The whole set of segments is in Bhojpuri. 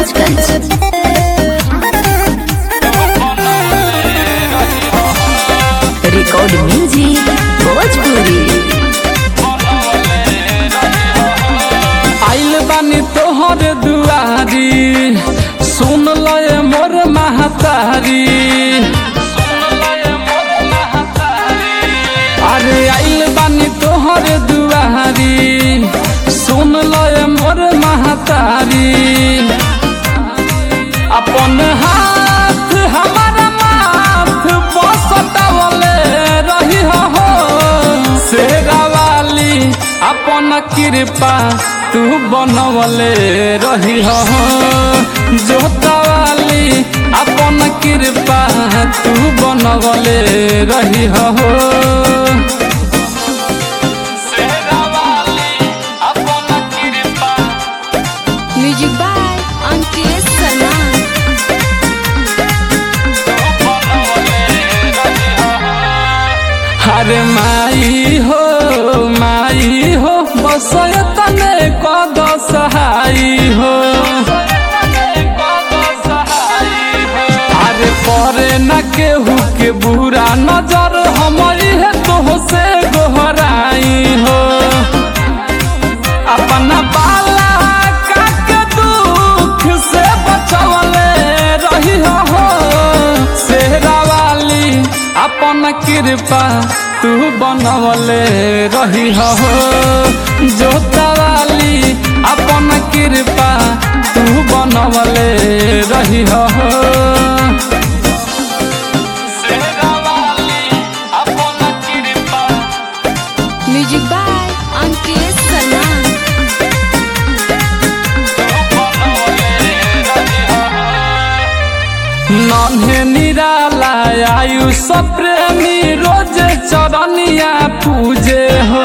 महाराजगंज रिकॉर्ड म्यूजिक भोजपुरी आइल बानी तोहर दुआरी सुन लय मोर महतारी अरे आइल बानी तोहर दुआरी सुन लय मोर महतारी अपन हाथ हमारा माथ बसतावले रही हो शेरा वाली अपन कृपा तू बनवले रही हो जोता वाली अपन कृपा तू बनवले रही हो शेरा वाली अपन कृपा म्यूजिक बाय अंकित सलमान अरे माई हो माई हो बसय तने कद सहाई हो अरे परे न केहू के बुरा नजर हमारी है तो से गोहराई हो अपना बाला काके दुख से बचवले रही हो सेहरा वाली अपन कृपा तू बनवले रही हो जोता वाली अपन कृपा तू बनवले रही हो सेहरा वाली अपन कृपा म्यूजिक बाय अंकित सलमान नन्हे निराला आयुष प्रेमी रोज चरनिया पूजे हो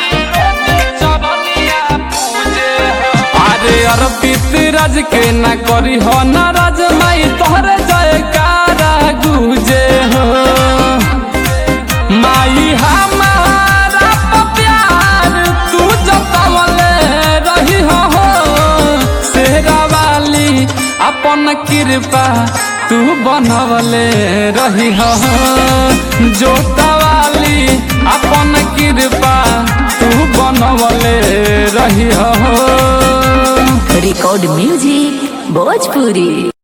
अरे अर्पित राज के न करी हो नाराज माई तोहरे जयकारा गुजे हो माई हमारा तो प्यार तू जतवले रही हो सेहरा वाली अपन कृपा तू बनवले रही हो जोता वाली अपन कृपा तू बनवले रही हो रिकॉर्ड म्यूजिक भोजपुरी